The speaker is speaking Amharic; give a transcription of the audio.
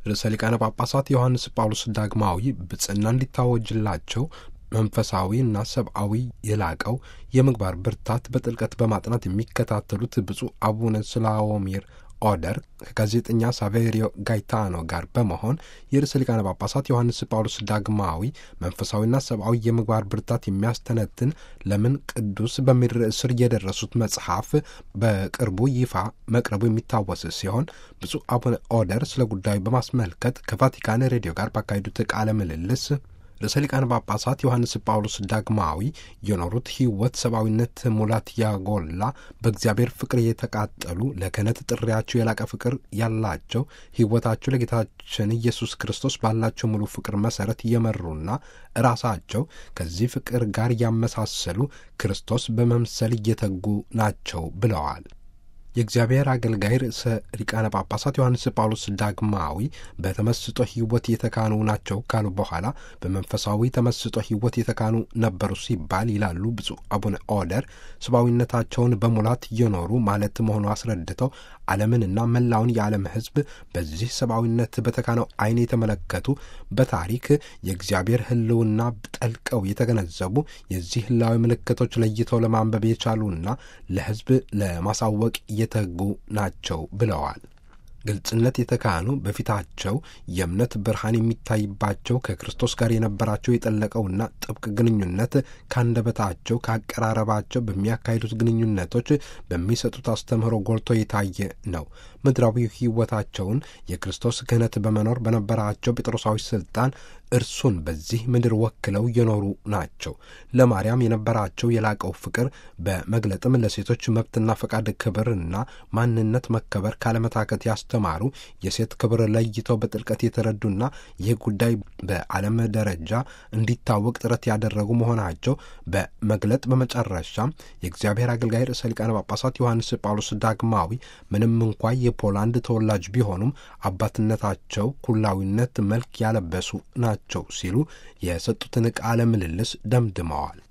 ርዕሰ ሊቃነ ጳጳሳት ዮሐንስ ጳውሎስ ዳግማዊ ብጽና እንዲታወጅላቸው መንፈሳዊ እና ሰብአዊ የላቀው የምግባር ብርታት በጥልቀት በማጥናት የሚከታተሉት ብፁዕ አቡነ ስላዎሚር ኦደር ከጋዜጠኛ ሳቬሪዮ ጋይታኖ ጋር በመሆን የርዕሰ ሊቃነ ጳጳሳት ዮሐንስ ጳውሎስ ዳግማዊ መንፈሳዊና ሰብአዊ የምግባር ብርታት የሚያስተነትን ለምን ቅዱስ በሚል ርዕስ ስር የደረሱት መጽሐፍ በቅርቡ ይፋ መቅረቡ የሚታወስ ሲሆን ብፁዕ አቡነ ኦደር ስለ ጉዳዩ በማስመልከት ከቫቲካን ሬዲዮ ጋር ባካሄዱት ቃለ ምልልስ ርዕሰ ሊቃነ ጳጳሳት ዮሐንስ ጳውሎስ ዳግማዊ የኖሩት ሕይወት ሰብአዊነት ሙላት ያጎላ በእግዚአብሔር ፍቅር የተቃጠሉ ለክህነት ጥሪያቸው የላቀ ፍቅር ያላቸው ሕይወታቸው ለጌታችን ኢየሱስ ክርስቶስ ባላቸው ሙሉ ፍቅር መሠረት እየመሩና ራሳቸው ከዚህ ፍቅር ጋር ያመሳሰሉ ክርስቶስ በመምሰል እየተጉ ናቸው ብለዋል። የእግዚአብሔር አገልጋይ ርዕሰ ሊቃነ ጳጳሳት ዮሐንስ ጳውሎስ ዳግማዊ በተመስጦ ሕይወት የተካኑ ናቸው ካሉ በኋላ በመንፈሳዊ ተመስጦ ሕይወት የተካኑ ነበሩ ሲባል ይላሉ ብፁዕ አቡነ ኦደር ሰብአዊነታቸውን በሙላት እየኖሩ ማለት መሆኑ አስረድተው ዓለምንና መላውን የዓለም ሕዝብ በዚህ ሰብአዊነት በተካነው ዓይን የተመለከቱ በታሪክ የእግዚአብሔር ሕልውና ጠልቀው የተገነዘቡ የዚህ ሕላዊ ምልክቶች ለይተው ለማንበብ የቻሉና ለሕዝብ ለማሳወቅ የተጉ ናቸው ብለዋል። ግልጽነት የተካኑ በፊታቸው የእምነት ብርሃን የሚታይባቸው ከክርስቶስ ጋር የነበራቸው የጠለቀውና ጥብቅ ግንኙነት ካንደበታቸው ካቀራረባቸው በሚያካሂዱት ግንኙነቶች በሚሰጡት አስተምህሮ ጎልቶ የታየ ነው። ምድራዊ ሕይወታቸውን የክርስቶስ ክህነት በመኖር በነበራቸው ጴጥሮሳዊ ስልጣን እርሱን በዚህ ምድር ወክለው የኖሩ ናቸው። ለማርያም የነበራቸው የላቀው ፍቅር በመግለጥም ለሴቶች መብትና ፈቃድ ክብርና ማንነት መከበር ካለመታከት ያስተማሩ የሴት ክብር ለይተው በጥልቀት የተረዱና ይህ ጉዳይ በዓለም ደረጃ እንዲታወቅ ጥረት ያደረጉ መሆናቸው በመግለጥ በመጨረሻም የእግዚአብሔር አገልጋይ ርዕሰ ሊቃነ ጳጳሳት ዮሐንስ ጳውሎስ ዳግማዊ ምንም እንኳ የፖላንድ ተወላጅ ቢሆኑም አባትነታቸው ኩላዊነት መልክ ያለበሱ ናቸው ሲሉ የሰጡትን ቃለ ምልልስ ደምድመዋል።